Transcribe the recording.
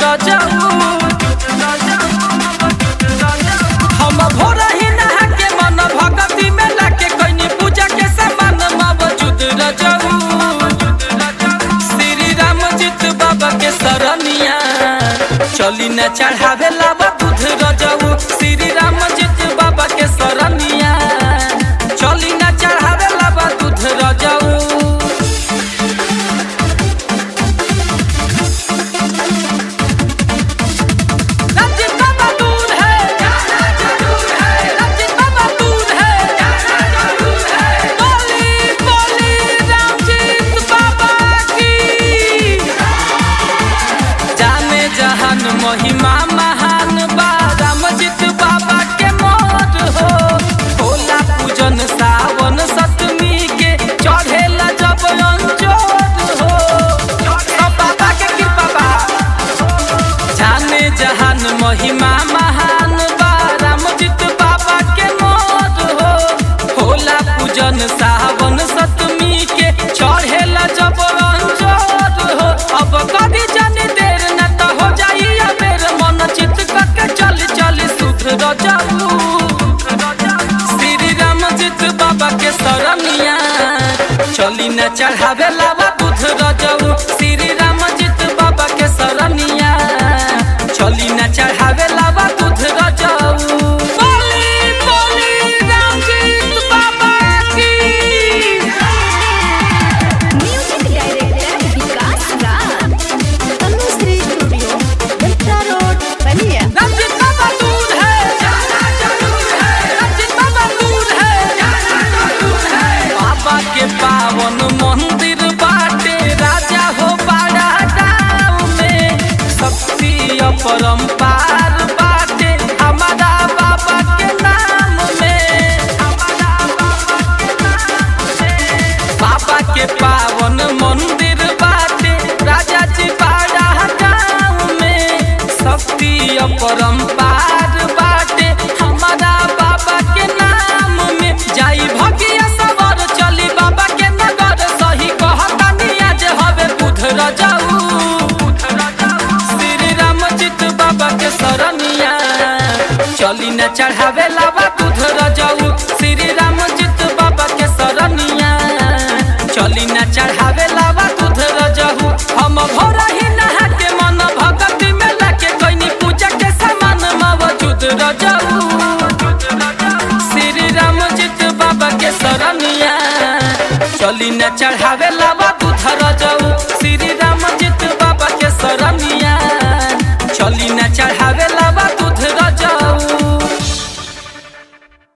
रजऊ हम भोर ही नहा के मन भगती में लाके कइनी पूजा के सामान मौजूद रजऊ श्री राम जीत बाबा के सरनिया चली न चढ़ावे लावा दूध रजऊ श्री राम जीत बाबा के सरनिया चली न चढ़ावे लावा दूध रजऊ रंजित बाबा दूध है जाना जरूर है रंजित बाबा दूध है जाना जरूर है बोली बोली रंजित बाबा की जाने जहान महिमा महान बा रामजित बाबा के मोर हो होला पूजन सावन सतमी के चढ़ेला जब अंजोर हो सब बाबा के कृपा बा जाने जहान महिमा महान बा रामजित बाबा के मोर हो होला पूजन सावन सतमी के चढ़ेला जब अंजोर हो अब कभी जानी देर न त हो जाई अबेर मन चित करके चल चल सुध रजाऊ श्री रामजित बाबा के सरनिया चली न चढ़ावे लावा दूध रजाऊ श्री रामजित बाबा के सरनिया चली न चढ़ावे लावा दूध रजाऊ बोली बोली रामजित बाबा की music director Vikas Raj Tanushree studio Datta road Ballia Ranjit Baba दूध है जाना जरूर है रंजित बाबा दूध है जाना जरूर है बाबा के पावन मंदिर बाटे राजा हो बड़ा गाँव में शक्ति अपरंपार बाटे हमारा बाबा के नाम में हमारा बाबा के नाम में बाबा के पावन मंदिर बाटे राजा जी बाड़ा गाँव में शक्ति अपरंपार बाटे हमारा बाबा के नाम में जाई भगिया सवर चली बाबा के नगर सही कहतानी आज हवे बुध रजाऊ श्री रामजित बाबा के सरनिया चली न चढ़ावे लावा दूध रजाऊ श्री रामजित बाबा के सरनिया चली न चढ़ावे लावा दूध रजाऊ हम भोर ही नहा के मन भगती में लाके कइनी पूजा के सामान मौजूद रजाऊ श्री रामजित बाबा के सरनिया चली न चढ़ावे